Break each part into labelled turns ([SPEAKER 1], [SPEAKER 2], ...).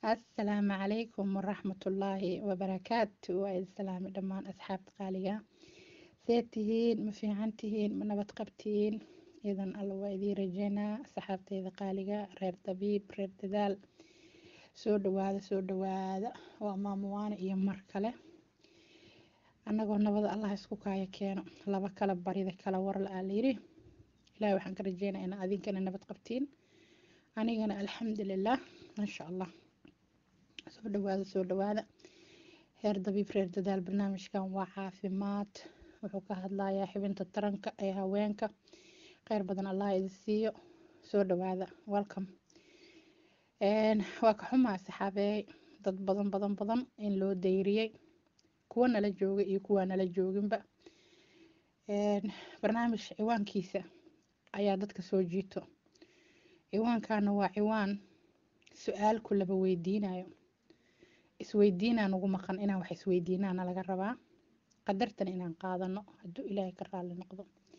[SPEAKER 1] asalaamu calaykum waraxmatullaahi wabarakaatu waa idin salaami dhammaan asxaabta qaaliga see tihiin ma fiican tihiin ma nabad qabtihiin idan alla waa idiin rajeynaa asxaabteyda qaaliga reer dabiib reer dadaal soo dhawaada soo dhawaada waa maamuwaane iyo mar kale annagoo nabada allah isku kaaya keeno laba kala barida kala war la-aa layidhi ilaahi waxaan ka rajeynaa inaa adinkana nabad qabtiin anigana alxamdulilah maasha allah soo dhawaada soo dhawaada heer dabiib reer dadaal barnaamijkan waa caafimaad wuxuu ka hadlayaa xibinta taranka ee haweenka kheyr badan allah idin siiyo soo dhawaada welcome waa ka xumaa saxaabeey dad badan badan badan in loo dayriyey kuwa nala jooga iyo kuwaa nala jooginba barnaamij ciwaankiisa ayaa dadka soo jiito ciwaankana waa ciwaan su-aal ku laba weydiinayo isweydiinaa nagu maqan inaan wax isweydiinaana laga rabaa qadartan inaan qaadano hadduu ilaahay ka raali noqdo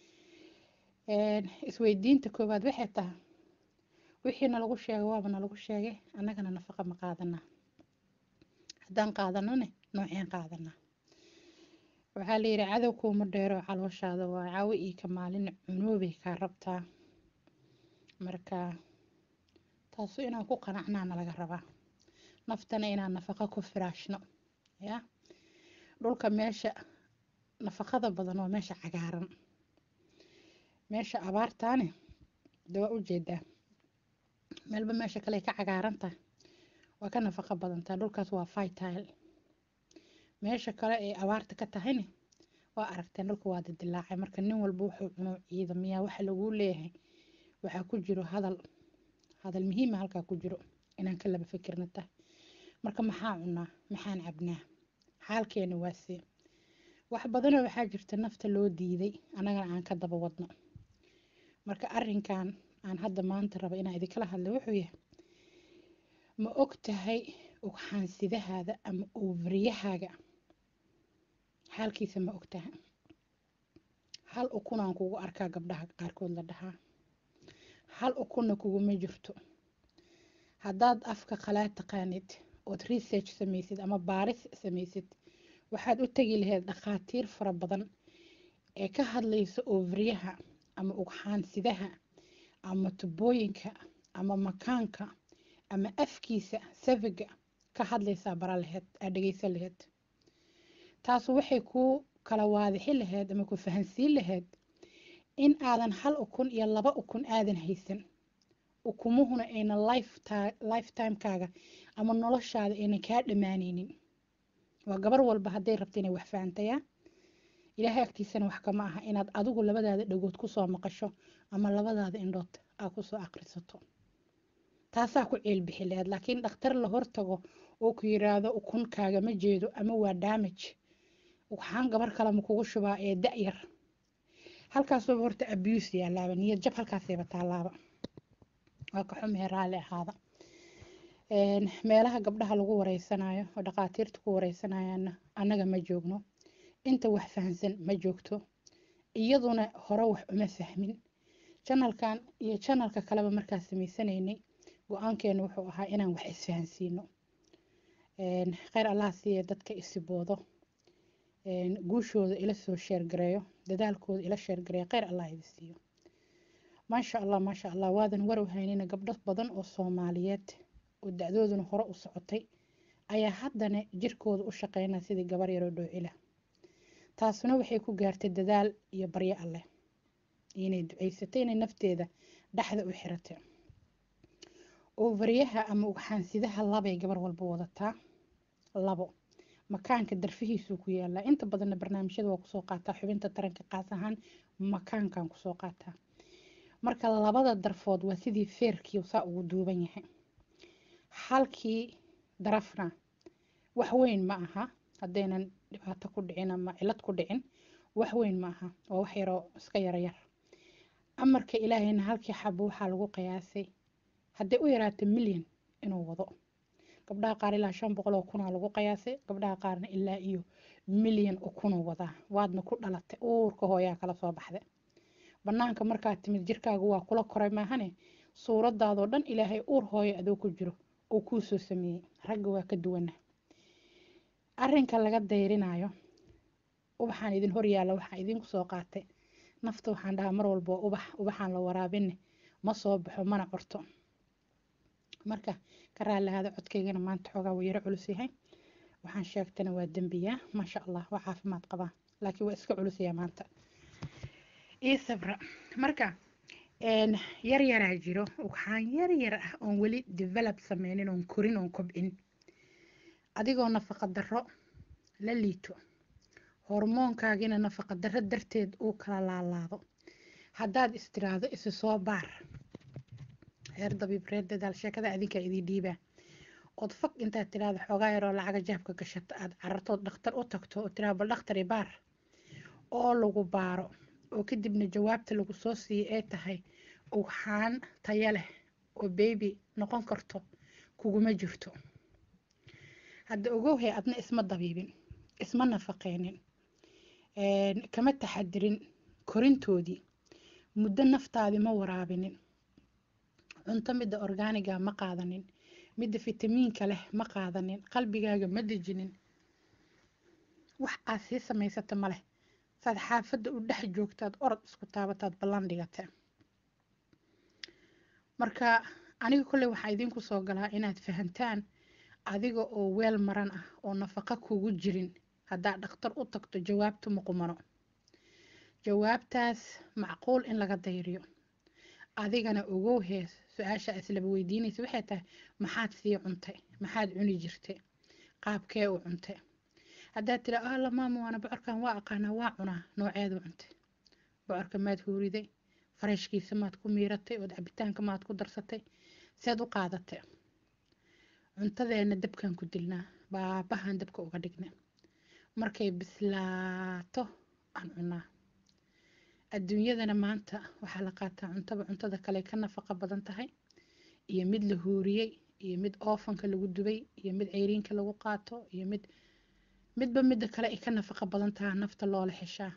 [SPEAKER 1] isweydiinta koowaad waxay tahay wixii nalagu sheegay waaba nalagu sheegay annagana nafaqa ma qaadanaa haddaan qaadanone nooceen qaadanaa waxaa layidhi cadow kuuma dheero calooshaada waa caawo iyo ka maalin cunoobay kaa rabtaa marka taasu inaan ku qanacnaana laga rabaa naftana inaan nafaqa ku firaashno ya dhulka meesha nafaqada badan waa meesha cagaaran meesha abaartaane de waa ujeedaa meelba meesha kale ka cagaaran tahay waa ka nafaqo badantaa dhulkaas waa vitile meesha kale ee abaarta ka tahayne waa aragteen dhulka waa dadilaacay marka nin walba wuxuu cuno ciidamiyaa waxa laguu leeyahay waxaa ku jiro hadal hadal muhiima halkaa ku jiro inaan ka laba fikirna tahay marka maxaa cunaa maxaan cabnaa xaalkeena waasee wax badanoo waxaa jirta nafta loo diiday annagana aan ka daba wadno marka arinkan aan hadda maanta raba inaan idinkala hadla wuxuu yahay ma og tahay ugxaansidahaada ama ovariyahaaga xaalkiisa ma og tahay hal ukunaan kugu arkaa gabdhaha qaarkood la dhahaa hal ukunna kuguma jirto haddaad afka qalaad taqaanid ood research samaysid ama baaris samaysid waxaad u tegi lahayd dhakhaatiir fara badan ee ka hadlaysa ovaryaha ama ugxaansidaha ama tubooyinka ama makaanka ama afkiisa safiga ka hadlaysaa bara laheyd aad dhegeysan laheyd taasu waxay kuu kala waadixi lahayd ama ku fahansiin lahayd in aadan hal ukun iyo laba ukun aadan haysan ukumuhuna ayna lifetimekaaga ama noloshaada aynan kaa dhammaaneynin waa gabar walba hadday rabta inay wax fahantayaa ilaahay agtiisana wax kama aha inaad adigu labadaada dhagood kusoo maqasho ama labadaada indhood aa kusoo aqrisato taasaa ku ceelbixi lahayd laakiin dhakhtar la hortago oo ku yiraahdo ukunkaaga ma jeedo ama waa damage waxaan gabar kale ma kugu shubaa ee da-yar halkaasuba horta abuse yaalaaba niyad jab halkaasayba taalaaba waa ka xumee raalli ahaada meelaha gabdhaha lagu wareysanayo oo dhakhaatiirta ku wareysanayaana annaga ma joogno inta wax fahansan ma joogto iyaduna hore wax uma fahmin janalkan iyo janalka kaleba markaa samaysanaynay go-aankeenu wuxuu ahaa inaan wax isfahansiino kheyr allah siiya dadka isiboodo guushooda ila soo sheergareeyo dadaalkooda ila sheergareeyo kheyr allah idi siiyo maasha allah maasha allah waadan warow haynina gabdho badan oo soomaaliyeed oo da-dooduna hore u socotay ayaa haddana jirkooda u shaqeynaa sidii gabar yaroo dhoocila taasuna waxay ku gaartay dadaal iyo baryo alleh inay duceysatay inay nafteeda dhexda u xiratay ovaryaha ama ugxaansidaha labay gabar walba wadataa labo makaanka darfihiisuu ku yaalaa inta badanna barnaamijyada waa kusoo qaataa xubinta taranka qaas ahaan makaankan kusoo qaataa marka labada darfood waa sidii feerkii saa ugu duuban yahay halkii darafna wax weyn ma aha haddaynan dhibaato ku dhicin ama cilad ku dhicin wax weyn ma aha waa wax yaroo iska yaryar amarka ilaahayna halkii xabo waxaa lagu qiyaasay hadday u yaraato milyan inuu wado gabdhaha qaar ilaa shan boqol oo kunaa lagu qiyaasay gabdhaha qaarna ilaa iyo milyan ukunuu wadaa waadna ku dhalatay uurka hooyaa kala soo baxda banaanka markaad timid jirkaaga waa kula koray maahane suuradaadoo dhan ilaahay uur hooyo adoo ku jiro uu kuu soo sameeyey ragga waa ka duwana arrinka laga dayrinayo ubaxaan idin horyaalla waxaan idinku soo qaatay nafta waxaan dhahaa mar walbo ubax ubaxaan la waraabinne ma soo baxo mana corto marka ka raalihaada codkaygana maanta xoogaa wuu yaro culus yahay waxaan sheegtana waa dembiyaa maasha allah waa caafimaad qabaa laakiin waa iska culusyaa maanta ii sabra marka yar yaraa jiro waxaan yar yar ah oon weli develop sameynin oon korin oon kobcin adigoo nafaqa darro la liito hormoonkaagina nafaqa darro darteed uu kala laalaado haddaad istiraahdo isi soo baar reer dabiib reer dadaal sheekada adinkaa idii dhiibaa ood fag intaad tiraahdo xoogaa yaroo lacaga jaabka gashata aad carartood dhakhtar u tagto oo tiraahdo bal dhakhtari baar oo lagu baaro oo kadibna jawaabta lagu soo siiyay ay tahay ugxaan taya leh oo beebi noqon karto kuguma jirto hadda ogowhay adna isma dabiibin isma nafaqeynin kama taxadirin korintoodii muddo naftaadii ma waraabinin cunto midda orgaaniga ma qaadanin midda fitamiinka leh ma qaadanin qalbigaaga ma dejinin wax aad sii samaysata ma leh saad xaafadda u dhex joogtaad orod isku taabataad ballan dhigata marka aniga kolley waxaa idinku soo galaa inaad fahantaan adiga oo weel maran ah oo nafaqa kugu jirin haddaad dhakhtar u tagto jawaabtu muqumano jawaabtaas macquul in laga dayriyo adigana ogow hees su-aasha islaba weydiinaysa waxay tahay maxaad sii cuntay maxaad cuni jirtay qaabkee u cuntay haddaad tira alla maama waana bocorkan waa aqaanaa waa cunaa nooceedu cuntay bocorka maad huuriday farashkiisa maad ku miiratay ood cabitaanka maad ku darsatay seed u qaadatay cuntadeena dabkan ku dilnaa baabahan dabka uga dhigna markay bislaato aan cunaa adduunyadana maanta waxaa la qaataa cuntaba cuntada kale ka nafaqa badan tahay iyo mid la huuriyey iyo mid oofanka lagu dubay iyo mid ceyriinka lagu qaato iyo mid midba midda kale ay ka nafaqa badan tahaa nafta loola xeshaa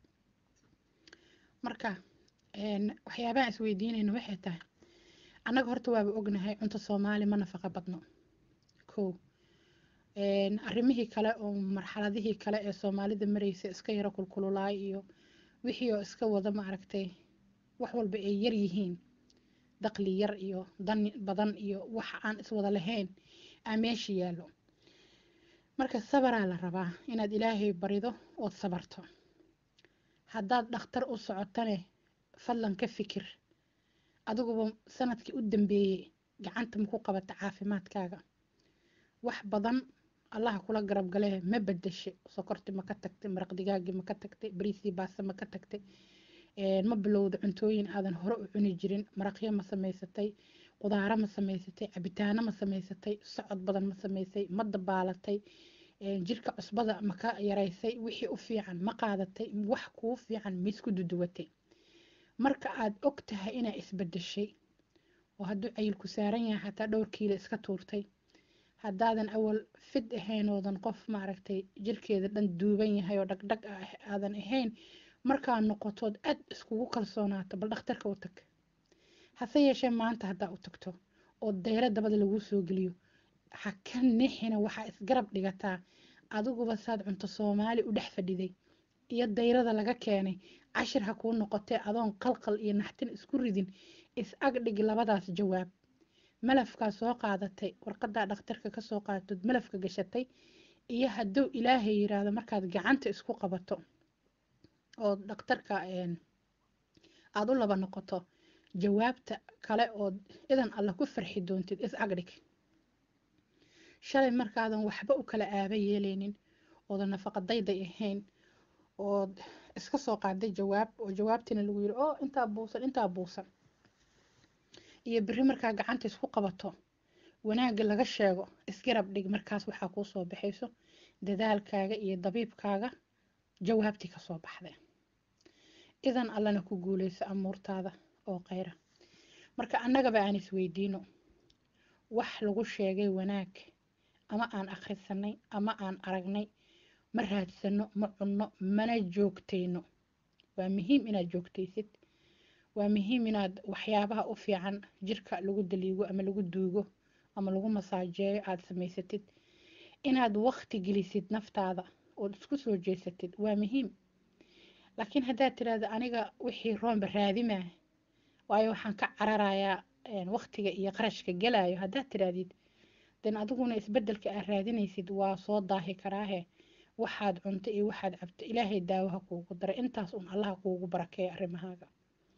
[SPEAKER 1] marka waxyaabaha isweydiinayna waxay tahay annaga horta waaba ognahay cunto soomaali ma nafaqa badno kow arrimihii kale oo marxaladihii kale ee soomaalida maraysa iska yaro kulkululaay iyo wixii oo iska wada maaragtay wax walba ay yar yihiin daqli yar iyo dan badan iyo wax aan iswada lahayn aa meesha yaallo marka sabaraa la rabaa inaad ilaahay barido ood sabarto haddaad dhakhtar u socotane fadlan ka fikir adiguba sanadkii u dambeeyey gacanta maku qabata caafimaadkaaga wax badan allaha kula garab galee ma bedeshe sokorti ma ka tagtay maraq digaagii ma ka tagtay bariisii baase ma ka tagtay ma bilowda cuntooyin aadan hore u cuni jirin maraqyo ma samaysatay qudaaro ma samaysatay cabitaano ma samaysatay socod badan ma samaysay ma dabaalatay jirka cusbada ma ka yaraysay wixii u fiican ma qaadatay wax kuu fiican ma isku duduwatay marka aad og tahay inaa isbedeshay oo hadduu cayilku saaran yahay xataa dhowr kiilo iska tuurtay haddaadan awal fid ahayn oodan qof maaragtay jirkeeda dhan duuban yahay oo dhagdhag ah aadan ahayn markaa noqotood aad iskugu kalsoonaato bal dhakhtarka u tag hase yeeshee maanta haddaa u tagto oo dayro dabada laguu soo geliyo ha ka nixina waxaa isgarab dhigataa adiguba saad cunto soomaali u dhex fadhiday iyo dayrada laga keenay cashir ha kuu noqotee adoon qalqal iyo naxtin isku ridin is agdhig labadaas jawaab malafkaa soo qaadatay warqadaa dhakhtarka kasoo qaadatood malafka gashatay iyo hadduu ilaahay yiraahdo markaad gacanta isku qabato oo dhakhtarka aada u laba noqoto jawaabta kale ood idan alla ku farxi doontid is agdhig shalay markaadan waxba u kala aaba yeelaynin oodan nafaqa dayday ahayn ood iska soo qaaday jawaab oo jawaabtiina lagu yiri oo intaa buusan intaa buusan iyo beri markaa gacanta isku qabato wanaagga laga sheego isgarab dhig markaas waxaa kuu soo baxayso dadaalkaaga iyo dabiibkaaga jawaabtii kasoo baxday idan allana ku guuleyso amuurtaada oo kheyra marka annagaba aan isweydiino wax lagu sheegay wanaag ama aan akhrisanay ama aan aragnay ma raadsano ma cunno mana joogtayno waa muhiim inaad joogtaysid waa muhiim inaad waxyaabaha u fiican jirka lagu daliigo ama lagu duugo ama lagu masaajeeyo aada samaysatid inaad waqti gelisid naftaada ood isku soo jeesatid waa muhiim laakiin haddaad tiraahdo aniga wixii roonba raadimaa waayo waxaan ka cararayaa waqtiga iyo qarashka gelayo haddaad tirahdid den adiguna isbedelka aad raadinaysid waa soo daahi karaahe waxaad cunto iyo waxaad cabto ilaahay daawaha kuugu daray intaas un allaha kuugu barakeeya arrimahaaga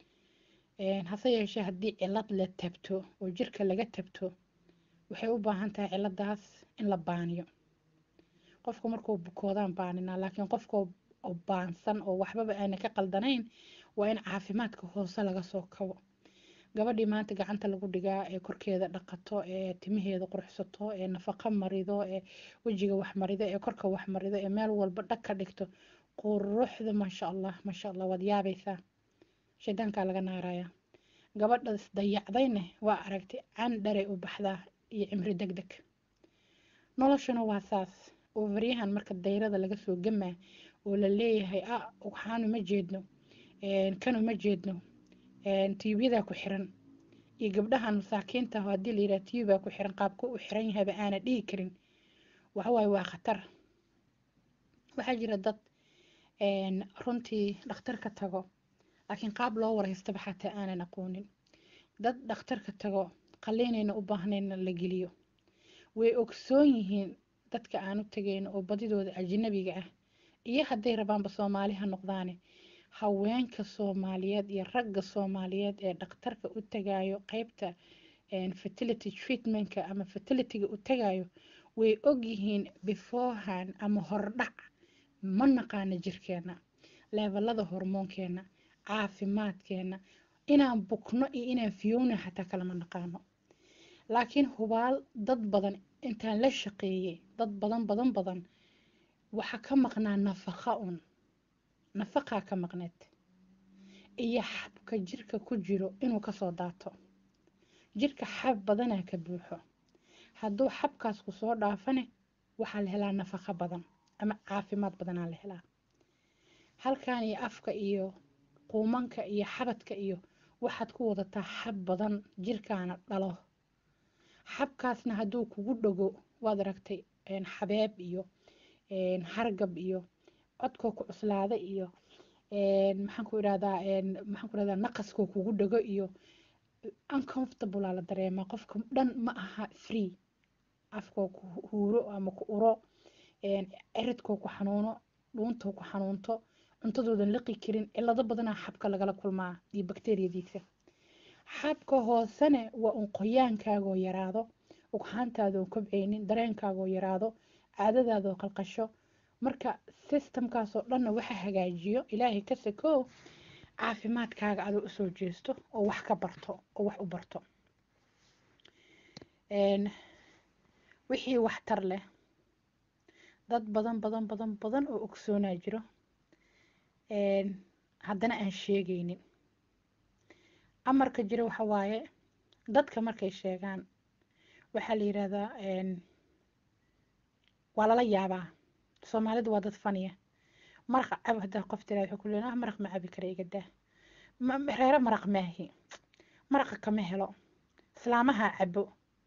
[SPEAKER 1] hase yeeshee haddii cilad la tabto oo jirka laga tabto waxay u baahan tahay ciladaas in la baaniyo qofku markuu bukoodaan baaninaa laakiin qofkoo baansan oo waxbaba aana ka qaldanayn waa in caafimaadka hoose laga soo kabo gabadhii maanta gacanta lagu dhigaa ee korkeeda dhaqato ee timaheeda quruxsato ee nafaqo marido ee wejiga wax marido ee korka wax marido ee meel walba dhag ka dhigto quruxda maasha allah maasha allah waad yaabaysaa shaydaankaa laga naarayaa gabadhas dayacdayne waa aragtay candharay u baxdaa iyo cimri deg deg noloshuna waa saas oo varyahan marka dayrada laga soo gamaa oo la leeyahay ah waxaanu ma jeedno kanu ma jeedno tiyubyadaa ku xiran iyo gabdhahan masaakiinta haddii la yidhaha tiyubaa ku xiran qaabka u xiran yahayba aana dhihi karin waxawaaye waa khatar waxaa jira dad runtii dhakhtarka tago laakiin qaab loo wareystaba xataa aanan aqoonin dad dhakhtarka tago qaliinayna u baahnayna la geliyo way ogsoon yihiin dadka aan u tagayno oo badidooda ajnabiga ah iyo hadday rabaanba soomaali ha noqdaane haweenka soomaaliyeed iyo ragga soomaaliyeed ee dhakhtarka u tagayo qeybta fertility treatmentka ama fertilityga u tagayo way ogyihiin beforehand ama hordhac ma naqaano jirkeena leebelada hormoonkeena caafimaadkeena inaan bukno iyo inaan fiyowna xataa kalama naqaano laakiin hubaal dad badan intaan la shaqeeyey dad badan badan badan waxaa ka maqnaa nafaqa un nafaqaa ka maqneed iyo xabka jirka ku jiro inuu kasoo daato jirka xab badanaa ka buuxo hadduu xabkaas ku soo dhaafane waxaa la helaa nafaqo badan ama caafimaad badanaa la helaa halkan iyo afka iyo quumanka iyo xabadka iyo waxaad ku wadataa xab badan jirkaana dhalo xabkaasna hadduu kugu dhago waad aragtay xabeeb iyo hargab iyo codkoo ku cuslaada iyo maxaan ku idhahdaa maxaan ku idhahdaa naqaskoo kugu dhago iyo uncomfortable la dareemaa qofka dhan ma aha free afkoo ku huuro ama ku uro ciridkoo ku xanuuno dhuuntoo ku xanuunto cuntadoodan liqi karin cilado badanaa xabka lagala kulmaa iyo bakteriyadiisa xabka hoosene waa un qoyaankaagoo yaraado ugxaantaadoo kobceynin dareenkaagoo yaraado caadadaadoo qalqasho marka sistamkaasoo dhanna waxa hagaajiyo ilaahay ka sakow caafimaadkaaga adoo usoo jeesto oo wax ka barto oo wax u barto wixii waxtar leh dad badan badan badan badan oo ogsoonaa jiro haddana aan sheegaynin amarka jira waxa waaye dadka markay sheegaan waxaa la yidhaahdaa waa lala yaabaa soomaalidu waa dad faniya maraq cab haddaa qof tiraa wuxuu ku leeyahay maraq ma cabi kara iga daa reero maraq maahi maraqa kama helo islaamaha cabo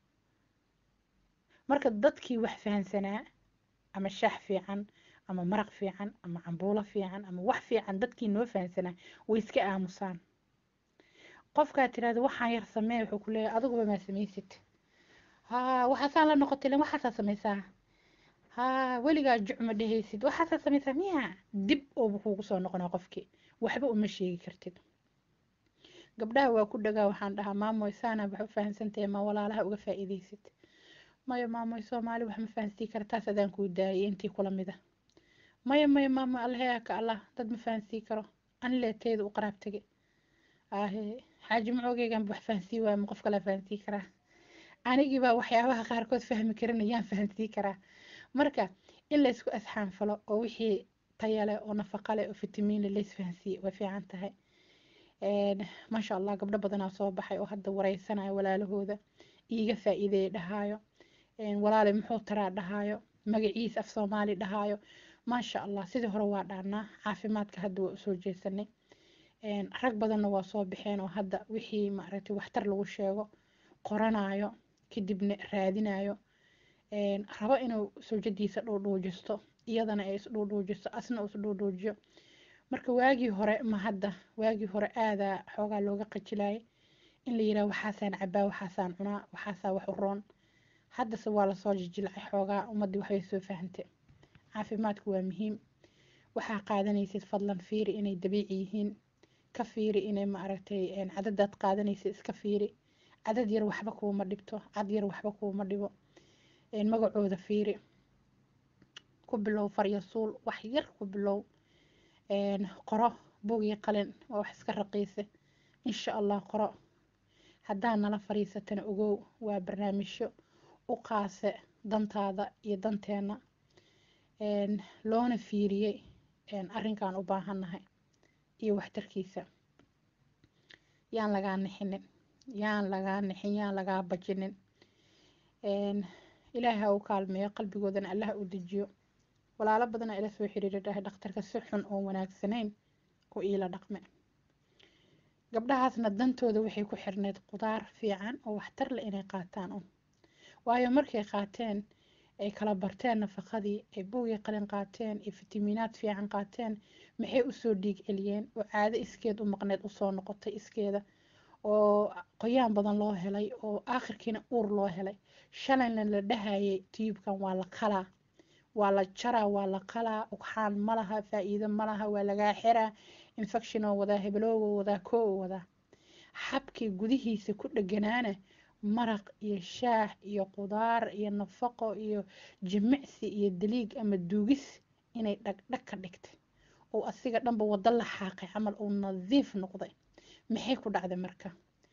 [SPEAKER 1] marka dadkii wax fahansanaa ama shaax fiican ama maraq fiican ama cambuulo fiican ama wax fiican dadkii noo fahansanaa way iska aamusaan qofkaa tirahda waxaan yar samee wuxuu ku leeyahay adiguba maa samaysid haa waxaasaan la noqotay len waxaasaa samaysaa haa weligaa jucma dhehaysid waxaasaa samaysaa miya dib ooba kuugu soo noqonaa qofkii waxba uma sheegi kartid gabdhaha waa ku dhagaa waxaan dhahaa maamoy saana wax u fahansantahay ma walaalaha uga faa'iidaysid maya maamoy soomaali wax ma fahansii kara taas adaan kuu daayay intii kula mida maya maya maamo allaheyaa ka allah dad ma fahansii karo ani leetayda u qaraab tege ahe xaaji macogeygan wax fahansii waaya ma qof kala fahansii karaa anigiibaa waxyaabaha qaarkood fahmi karin ayaan fahansii karaa marka in laysku asxaanfalo oo wixii taya leh oo nafaqa leh oo fitamiin leh lays fahansiiye way fiican tahay maasha allah gabdho badanaa soo baxay oo hadda wareysanaya walaalahooda iiga faa'iideeya dhahaayo walaale muxuu taraa dhahaayo magaciis af soomaali dhahaayo maasha allah sidii hore waa dhaanaa caafimaadka hadda waa usoo jeesanay rag badanna waa soo baxeen oo hadda wixii maaragtay waxtar lagu sheego qoranayo kadibna raadinayo rabo inuu sawjadiisa dhuudhuujisto iyadana ay isdhuudhuujiso asna isdhuudhuujiyo marka waagii hore ma hadda waagii hore aadaa xoogaa looga qajilayay in la yiraha waxaasaan cabaa waxaasaan cunaa waxaasaa wax u roon haddase waa lasoo jijilcay xoogaa ummaddii waxbay soo fahantay caafimaadku waa muhiim waxaa qaadanaysid fadlan fiiri inay dabiici yihiin ka fiiri inay maaragtay cadadaad qaadanaysid iska fiiri cadad yar waxba kuuma dhibto cad yar waxba kuuma dhibo magacooda fiiri ku bilow faryasuul wax yar ku bilow qoro buugii qalin waa wax iska raqiise insha allah qoro haddaa nala fariisatana ogow waa barnaamijyo u qaase dantaada iyo danteena loona fiiriyey arrinkan u baahannahay iyo waxtarkiisa yaan lagaa nixinin yaan lagaa nixin yaan lagaa bajinin ilaahay ha u kaalmeeyo qalbigoodana allah u dejiyo walaalo badana ila soo xiriira dhahay dhakhtarka si xun oo wanaagsanayn oo iila dhaqme gabdhahaasna dantooda waxay ku xirneyd qudaar fiican oo waxtar leh inay qaataan un waayo markay qaateen ay kala barteen nafaqadii ay buugii qalin qaateen iyo fitamiinaad fiican qaateen maxay usoo dhiig celiyeen oo caado iskeed u maqneed usoo noqotay iskeeda oo qoyaan badan loo helay oo aakhirkiina uur loo helay shalayna la dhahayay tiyubkan waa la qalaa waa la jaraa waa la qalaa ugxaan ma laha faa-iido ma laha waa lagaa xiraa infection oo wadaa hebeloogo wadaa koo oo wadaa xabkii gudihiisa ku dheganaana maraq iyo shaah iyo qudaar iyo nafaqo iyo jimicsi iyo daliig ama duugis inay dhagdhag ka dhigtay oo asiga dhanba wado la xaaqay camal uu nadiif noqday maxay ku dhacday marka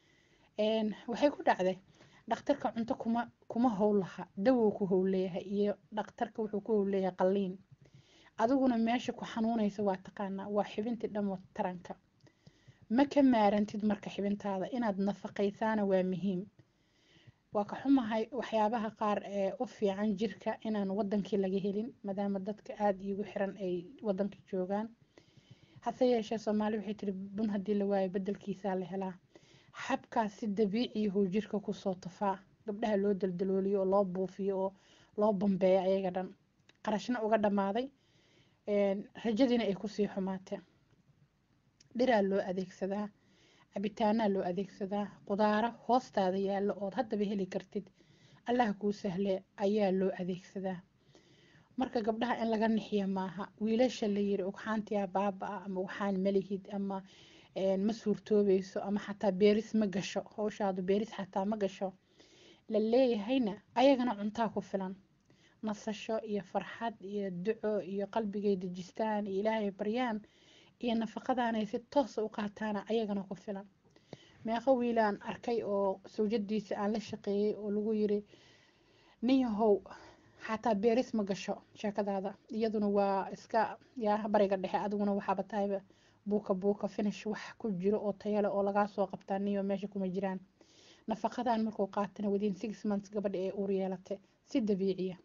[SPEAKER 1] waxay ku dhacday dhakhtarka cunto kuma kuma howl laha dawow ku howleeyahay iyo dhakhtarka wuxuu ku howleeyahay qalliin adiguna meesha ku xanuunaysa waa taqaanaa waa xibintii dhan taranka ma ka maarantid marka xibintaada inaad nafaqaysaana waa muhiim waa ka xumahay waxyaabaha qaar ee u fiican jirka inaan wadankii laga helin maadaama dadka aada iigu xiran ay wadankii joogaan hase yeeshee soomaali waxay tiri bun haddii la waayo bedelkiisaa la helaa xabkaas si dabiiciyahuu jirka kusoo tafaa gabdhaha loo daldalooliyo oo loo buufiyo oo loo bambeeyo ayaga dhan qarashna uga dhammaaday rajadiina ay kusii xumaatee dhiraa loo adeegsadaa cabitaanaa loo adeegsadaa qudaaro hoostaada yaallo ood haddaba heli kartid allah kuu sahle ayaa loo adeegsadaa marka gabdhaha in laga nixiya maaha wiilasha la yiri ugxaantiyaa baaba-a ama waxaan malihid ama ma suurtoobayso ama xataa beeris ma gasho howshaadu beeris xataa ma gasho la leeyahayna ayagana cuntaa ku filan nasasho iyo farxad iyo duco iyo qalbigay dejistaan iyo ilaahay baryaan iyo nafaqadaanay si toosa u qaataana ayagana ku filan meeqo wiilaan arkay oo sawjadiisa aan la shaqeeyey oo lagu yiri ninyahow xataa beeris ma gasho sheekadaada iyaduna waa iska yaa bariga dhexe adiguna waxaaba tahayba buuka buuka finish wax ku jiro oo tayale oo lagaa soo qabtaa niyo meesha kuma jiraan nafaqadan markuu qaatana within six months gabadha ee uur yeelatay si dabiiciya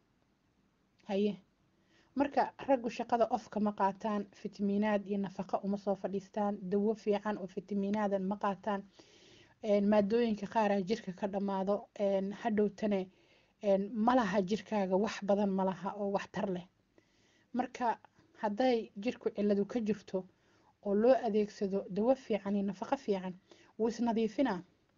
[SPEAKER 1] haye marka raggu shaqada ofka ma qaataan fitamiinaad iyo nafaqa uma soo fadhiistaan dawo fiican oo fitamiinaadan ma qaataan maadooyinka qaaraa jirka ka dhammaado hadhowtane malaha jirkaaga wax badan malaha oo waxtar leh marka hadday jirku ciladu ka jirto oo loo adeegsado dawo fiican iyo nafaqo fiican wuu isnadiifinaa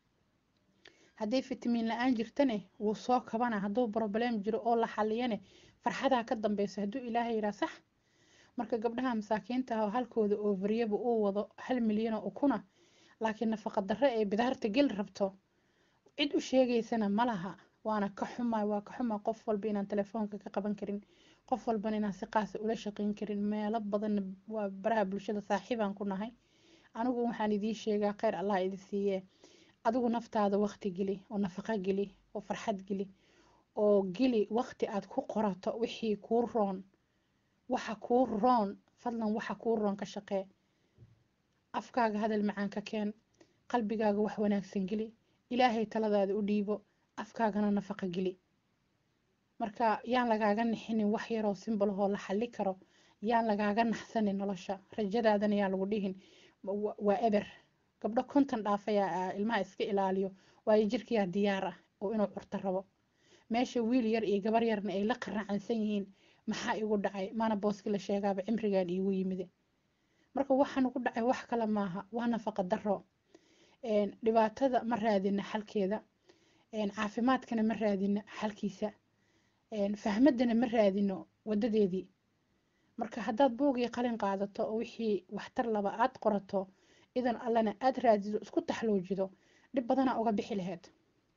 [SPEAKER 1] hadday fitamiin la-aan jirtane wuu soo kabana hadduu broblem jiro oo la xaliyane farxadaa ka dambeyso hadduu ilaahay yiraa sax marka gabdhaha masaakiinta ah halkooda overyaba uu wado hal milyan oo ukuna laakiin nafaqa darre ee bidaarta gel rabto cid u sheegaysana ma laha waana ka xumaa waa ka xumaa qof walba inaan telefoonka ka qaban karin qof walbana inaan si qaasa ula shaqeyn karin meelo badan waa baraha bulshada saaxiibaan ku nahay anigu waxaan idiin sheegaa kheyr allah idi siiye adigu naftaada waqti geli oo nafaqo geli oo farxad geli oo geli waqti aad ku qorato wixii kuu roon waxa kuu roon fadlan waxa kuu roon ka shaqee afkaaga hadal macaan ka keen qalbigaaga wax wanaagsan geli ilaahay taladaada u dhiibo afkaagana nafaqo geli marka yaan lagaaga nixinin wax yaroo simbalahoo la xali karo yaan lagaaga naxsanin nolosha rajadaadana yaan lagu dhihin waa eber gabdho konton dhaafaya ilmaha iska ilaaliyo waayo jirkiyaa diyaar ah oo inuu curto rabo meesha wiil yar iyo gabar yarna ay la qaracansan yihiin maxaa igu dhacay maana booski la sheegaaba cimrigan iigu yimide marka waxaan ugu dhacay wax kale maaha waa nafaqa daro dhibaatada ma raadina xalkeeda caafimaadkana ma raadino xalkiisa fahmadana ma raadino wadadeedii marka haddaad buugii qalin qaadato oo wixii waxtar laba aad qorato idan allana aad raadido isku taxloojido dhib badanaa uga bixi laheyd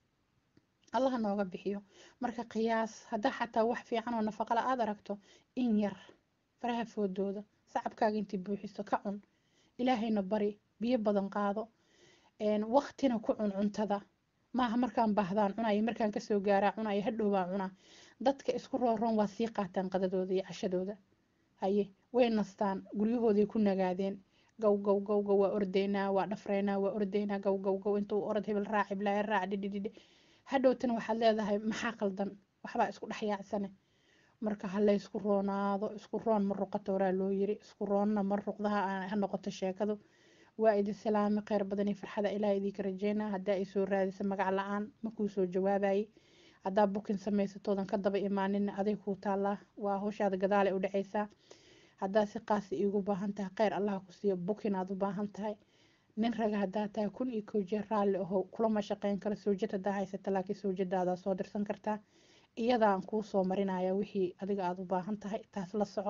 [SPEAKER 1] allaha nooga bixiyo marka qiyaas haddaa xataa wax fiican oo nafaqala aad aragto in yar faraha foodooda sacabkaaga intii buuxiso ka cun ilaahayna bari biyo badan qaado waqtina ku cun cuntada maaha markaan baahdaan cunaya markaan kasoo gaaraa cunaya hadhow baa cunaa dadka isku rooroon waa sii qaataan qadadooda iyo cashadooda haye way nastaan guryahooday ku nagaadeen gow gow gow gow waa ordaynaa waa dhafreynaa waa ordaynaa gow gow gow intuu orod hebel raac iblaayo raac dhidhidhidhi hadhowtana waxaad leedahay maxaa qaldan waxbaa isku dhex yaacsane marka ha laysku roonaado isku roon ma ruqata horaa loo yiri isku roonna ma ruqdaha ha noqoto sheekadu waa idin salaami kheyr badan iyo farxada ilaah idinka rajeynaa haddaa ay soo raadisa magac la-aan ma kuu soo jawaabayay haddaa bukin samaysatoodan ka daba imaanin aday kuu taallaa waa hawshaada gadaale u dhaceysaa haddaa si qaasi iigu baahan tahay kheyr allaha ku siiyo bukin aad u baahan tahay nin raga haddaa tahay kun iyo kow jeer raalli aho kulama shaqeyn karo sawjad haddaa haysata laakiin sawjadaada soo dirsan kartaa iyadaan kuu soo marinaya wixii adiga aada u baahan tahay taas la soco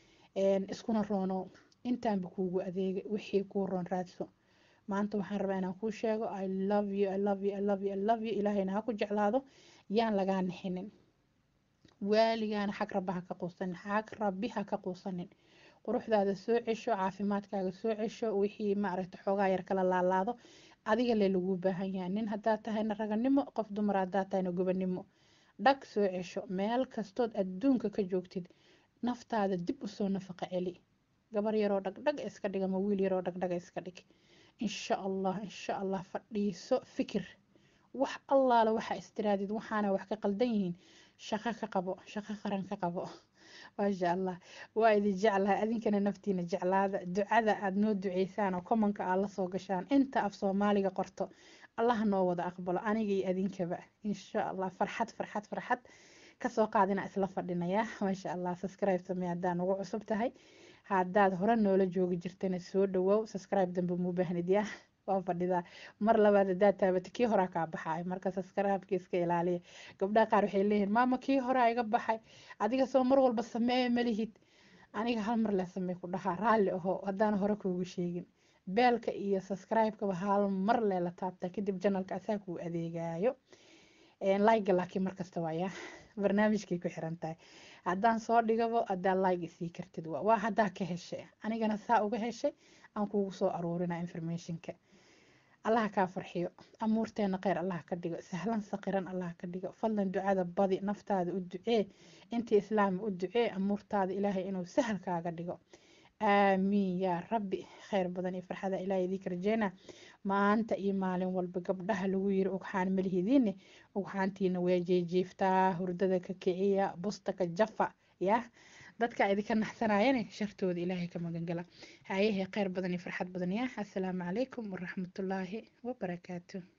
[SPEAKER 1] iskuna roono intaanba kuugu adeegay wixii kuu roon raadso maanta waxaan rabaa inaan kuu sheego i love you i love you i love you i love you ilaahayna ha ku jeclaado yaan lagaa nixinin waaligaana xag rabba ha ka quusanin xag rabbi ha ka quusanin quruxdaada soo cesho caafimaadkaaga soo cesho wixii maaragta xoogaa yar kala laalaado adiga le laguu baahan yahay nin haddaa tahayna raganimo qof dumar haddaa tahayna gobanimo dhag soo cesho meel kastood adduunka ka joogtid naftaada dib usoo nafaqa celi gabar yaroo dhagdhag iska dhig ama wiil yaroo dhagdhaga iska dhig insha allah insha allah fadhiiso fikir wax allaala waxa istiraadid waxaana wax ka qaldan yihiin shaqo ka qabo shaqo qaran ka qabo maasha allah waa idin jeclahay adinkana naftiina jeclaada ducada aada noo duceysaan oo komanka aad lasoo gashaan inta af soomaaliga qorto allaha noo wada aqbalo aniga iyo adinkaba insha allah farxad farxad farxad kasoo qaadina isla fadhinaya maasha allah subscribe samee haddaa nagu cusub tahay haddaad hore noola joogi jirtana soo dhawow subscribe dambe muu baahnid yaa waa fadhidaa mar labaad haddaad taabata kii horaa kaa baxay marka subscribe-ka iska ilaaliya gabdhaha qaar waxay leeyihiin maama kii horaa iga baxay adiga soo mar walba sameeye malihid aniga hal mar le samey ku dhahaa raalli aho haddaan hore kuugu sheegin beelka iyo subscribe-kaba hal mar le la taabtaa kadib janalka asaa kuu adeegaayo like laakiin markasta waaya barnaamijkay ku xiran tahay haddaan soo dhigabo haddaa like isii kartid waa haddaa ka heshay anigana saa uga heshay aan kugu soo aruurina informationka allaha kaa farxiyo amuurteena kheyr allaha ka dhigo sahlan saqiran allaha ka dhigo fadlan ducada badi naftaada u ducee intii islaama u ducee amuurtaada ilaahay inuu sahal kaaga dhigo aamiin yaa rabbi kheyr badan iyo farxada ilaahay idinka rajeena maanta iyo maalin walba gabdhaha lagu yiri ugxaan malihidiine ugxaantiina waa jeejeeftaa hurdada ka kiciya busta ka jafa yah dadka idinka naxsanayane shartooda ilaahay ka magangala hayahe kheyr badan iyo farxad badan yah assalaamu calaykum waraxmatullaahi wabarakaatu